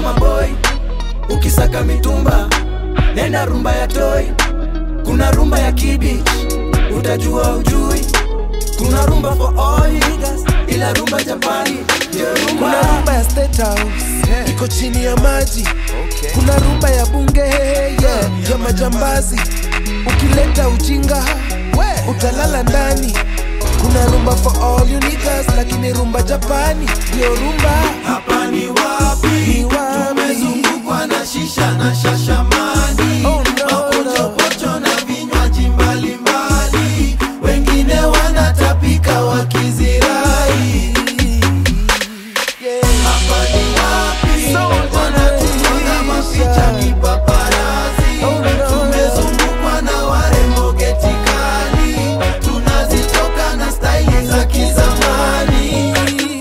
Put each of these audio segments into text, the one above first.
maboi ukisaka mitumba nenda rumba ya toi kuna rumba ya kibich utajua ujui kuna rumba for all niggas ila rumba japani ndio rumba kuna rumba ya State House iko chini ya maji kuna rumba ya bunge yeah, ya majambazi ukileta ujinga utalala ndani kuna rumba for all you niggas lakini rumba japani ndio rumba hapa ni wapi Ni wapi? tumezungukwa na shisha na shashamani Oh, no, no. mapochopocho na vinywaji mbalimbali wengine wanatapika wakizirai yeah. hapa ni wapi So wanatumaga mapicha kipaparazi Oh, no, tumezungukwa na warembo getikali tunazitoka na staili za kizamani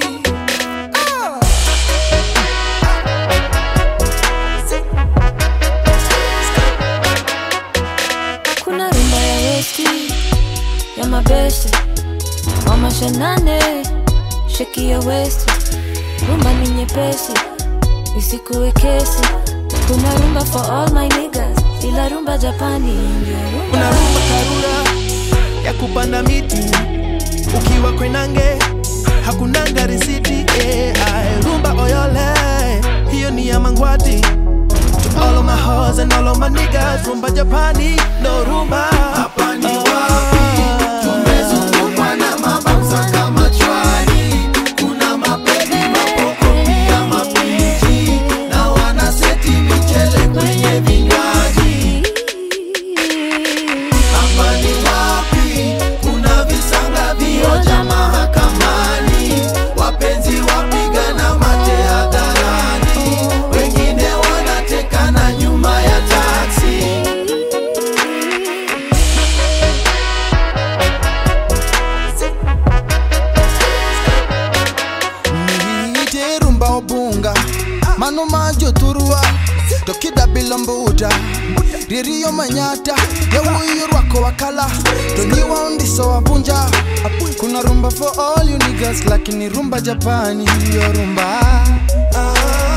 kuna rumba ya westi ya mabeste wamashanane sheki ya westi rumba ni nyepesi isikuwe kesi kuna rumba for all my niggas ila rumba japani ndio rumba kuna rumba karura ya kupanda miti ukiwa kwenange hakunanga risiti eh, aye. rumba oyole hiyo ni ya mangwati to all of my hoes and all of my niggas rumba japani no rumba hapa ni wapi tumezungukwa na mabauza kama chwari kuna mapedi mapoko pia mapiji na wanaseti michele kwenye vinywaji hapa ni wapi kuna visanga vioja mahakamani wapenzi wapigana mate hadharani wengine wanatekana nyuma ya taksi niite rumba obunga mano majo turua tokida bilombuta ririyo manyata yawuyo rwako wakala tonyiwa undiso wabunja kuna rumba for all you niggas lakini rumba japani yo rumba Ah,